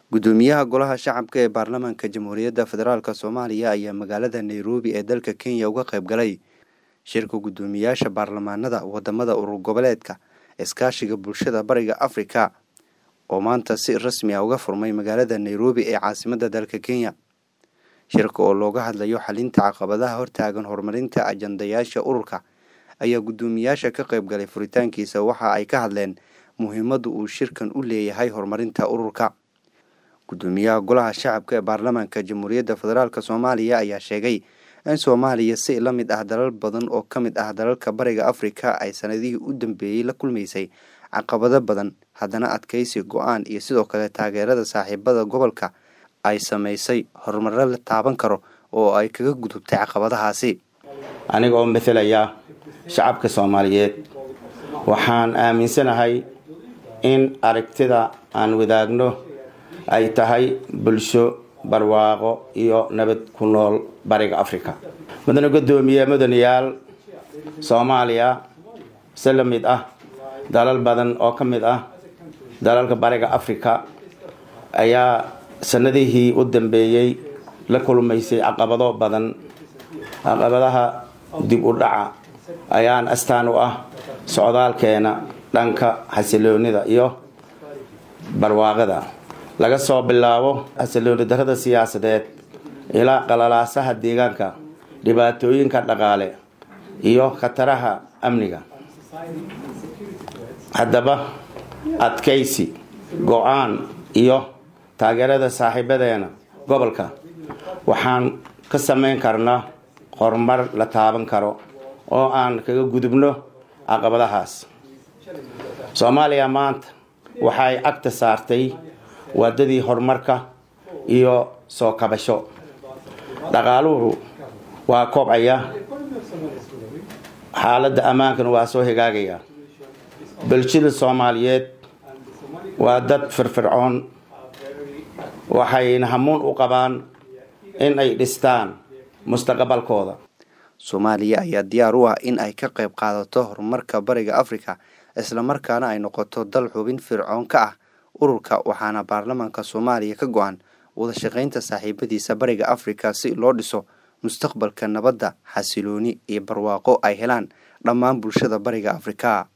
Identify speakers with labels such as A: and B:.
A: gudoomiyaha golaha shacabka ee baarlamaanka jamhuuriyadda federaalk soomaaliya ayaa magaalada nairobi ee dalka kenya uga qayb galay shirka guddoomiyaasha baarlamaanada wadamada urur goboleedka iskaashiga bulshada bariga afrika oo maanta si rasmi ah uga furmay magaalada nairobi ee caasimadda dalka kenya shirka oo looga hadlayo xalinta caqabadaha hortaagan horumarinta ajandayaasha ururka ayaa guddoomiyaasha ka qayb galay furitaankiisa waxa ay ka hadleen muhiimadda uu shirkan u leeyahay horumarinta ururka guddoomiyaha golaha shacabka ee baarlamaanka jamhuuriyadda federaalk soomaaliya ayaa sheegay in soomaaliya si la mid ah dalal badan oo ka mid ah dalalka bariga afrika ay sanadihii u dambeeyey la kulmaysay caqabado badan haddana adkaysi go-aan iyo sidoo kale taageerada saaxiibada gobolka ay samaysay horumaro la taaban karo oo ay kaga gudubtay caqabadahaasi
B: aniga oo matalaya shacabka soomaaliyeed waxaan aaminsanahay in aragtida aan wadaagno ay tahay bulsho barwaaqo iyo nabad ku nool bariga afrika mudane guddoomiye mudanayaal soomaaliya si la mid ah dalal badan oo ka mid ah dalalka bariga afrika ayaa sanadihii u dambeeyey la kulmaysay caqabado badan caqabadaha dib u dhaca ayaan astaan u ah socdaalkeena dhanka xasiloonida iyo barwaaqada laga soo bilaabo xasilooni darada siyaasadeed ilaa qalalaasaha deegaanka dhibaatooyinka dhaqaale iyo khataraha amniga haddaba adkaysi go-aan iyo taageerada saaxiibadeena gobolka waxaan ka samayn karnaa horumar la taaban karo oo aan kaga gudubno caqabadahaas soomaaliya maanta waxay agta saartay waadadii horumarka iyo soo kabasho dhaqaaluhu waa kobcaya xaaladda ammaankana waa soo hagaagaya bulshada soomaaliyeed waa dad firfircoon waxayna hamuun u qabaan in ay dhistaan mustaqbalkooda
A: soomaaliya ayaa diyaar u ah in ay ka qayb qaadato horumarka bariga afrika islamarkaana ay noqoto dal xubin fircoon ka ah ururka waxaana baarlamaanka soomaaliya ka go-an wada shaqaynta saaxiibadiisa bariga afrika si loo dhiso mustaqbalka nabadda xasilooni iyo barwaaqo ay helaan dhammaan bulshada bariga afrika